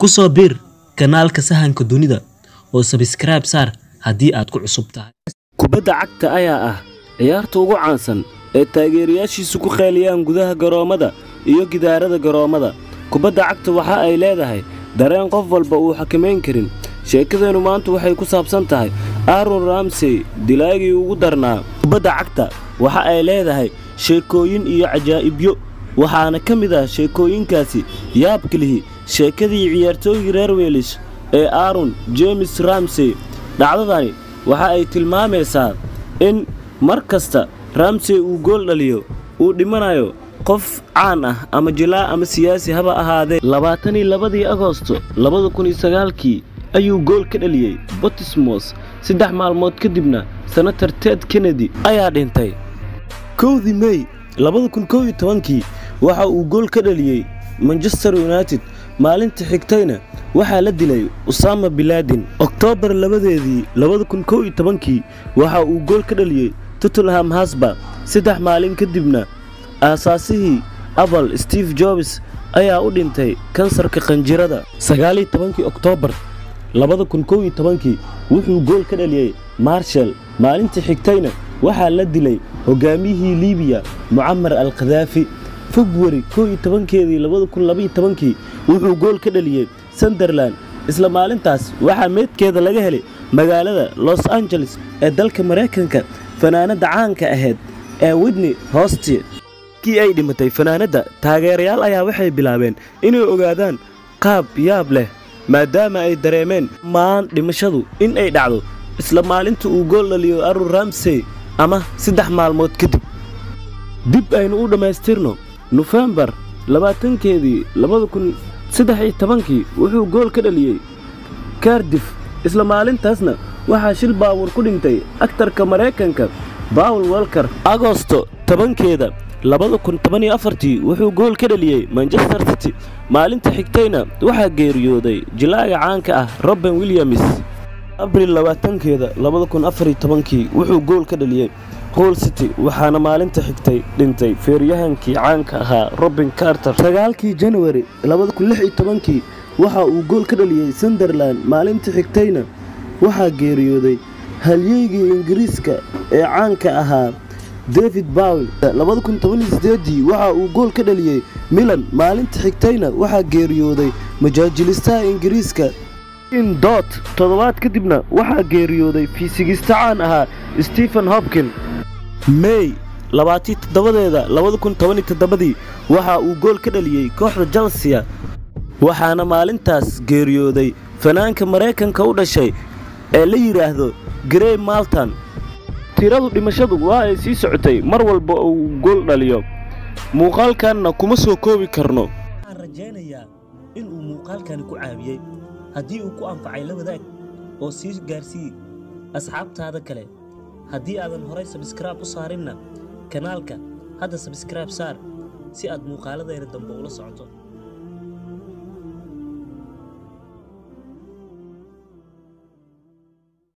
ku soo biir kanaalka sahanka dunida oo sabskraibe saar haddii aad ku cusub tahay kubadda cagta ayaa ah ciyaarta ugu caansan ee taageerayaashiisu ku qeeliyaan gudaha garoommada iyo gidaarada garoommada kubadda cagta waxa ay leedahay dareen qof walba uu xakamayn karin sheekadeennu maanta waxay ku saabsan tahay aaron ramsey dilaagii ugu darnaa kubadda cagta waxa ay leedahay sheekooyin iyo cajaa'ibyo waxaana ka mid ah sheekooyinkaasi yaabkalihi sheekadii ciyaartooygii reer weelish ee aaron jemes ramsey dhacdadani waxa ay tilmaamaysaa in mar kasta ramsey uu gool dhaliyo uu dhimanayo qof caan ah ama jilaa ama siyaasi haba ahaadee labaatanii labadii agosto labada kun iyo sagaalkii ayuu gool ka dhaliyey botismos saddex maalmood kadibna senator ted kennedy ayaa dhintay kowdii mey labada kun kow iyo tobankii waxa uu gool ka dhaliyey manchester united maalinta xigtayna waxaa la dilay usama bilaadin oktoobar labadeedii labada kun kow iyo tobankii waxa uu gool ka dhaliyey tottenham hasba saddex maalin kadibna aasaasihii apple steve jobs ayaa u dhintay kansarka qanjirada sagaaliyo tobankii oktoobar labada kun kow iyo tobankii wuxuu gool ka dhaliyey marshal maalinta xigtayna waxaa la dilay hogaamiyihii liibiya mucamar al khadaafi februari kow iyo tobankeedii labada kun labaiyo tobankii wuxuu gool ka dhaliyey sunderland isla maalintaas waxaa meedkeeda laga helay magaalada los angeles ee dalka maraykanka fanaanadda caanka ahayd ee widney hosti kii ay dhimatay fanaanadda taageerayaal ayaa waxay bilaabeen inay ogaadaan qaab yaab leh maadaama ay dareemeen maan dhimashadu in ay dhacdo isla maalinta uu gool dhaliyo arun ramsey ama saddex maalmood kadib dib aynu u dhammaystirno nofembar labaatankeedii labada kun saddex iyo tobankii wuxuu gool ka dhaliyey kardif isla maalintaasna waxaa shil baabuur ku dhintay aktarka maraykanka bawel welker agosto tobankeeda labada kun toban iyo afartii wuxuu gool ka dhaliyey manchester city maalinta xigtayna waxaa geeriyooday jilaaga caanka ah robin williams abril labaatankeeda labada kun afariyo tobankii wuxuu gool ka dhaliyey hol city waxaana maalinta xigtay dhintay feeryahankii caanka ahaa robin carter sagaalkii januari labada kun lix iyo tobankii waxa uu gool ka dhaliyey sunderland maalinta xigtayna waxaa geeriyooday halyeygii ingiriiska ee caanka ahaa david bawel labada kun tobaniyo sideedii waxa uu gool ka dhaliyey milan maalinta xigtayna waxaa geeriyooday majaajilistaha ingiriiska in dot toddobaad kadibna waxaa geeriyooday fiisigista caan ahaa stephen hopkin mey labaatii toddobadeeda labada kun tobaniyo toddobadii waxa uu gool ka dhaliyey kooxda chelsia waxaana maalintaas geeriyooday fanaanka maraykanka u dhashay ee la yidhaahdo grey malton tiradu dhimashadu waa ay sii socotay mar walba uu gool dhaliyo muuqaalkanna kuma soo koobi karno waxaan rajaynayaa in uu muuqaalkani ku caawiyey haddii uu ku anfacay la wadaag oo sii gaarsii asxaabtaada kale haddii aadan horay sabskraibe u saarinna kanaalka hadda sabskraibe saar si aad muuqaaladayna dambe ula socoto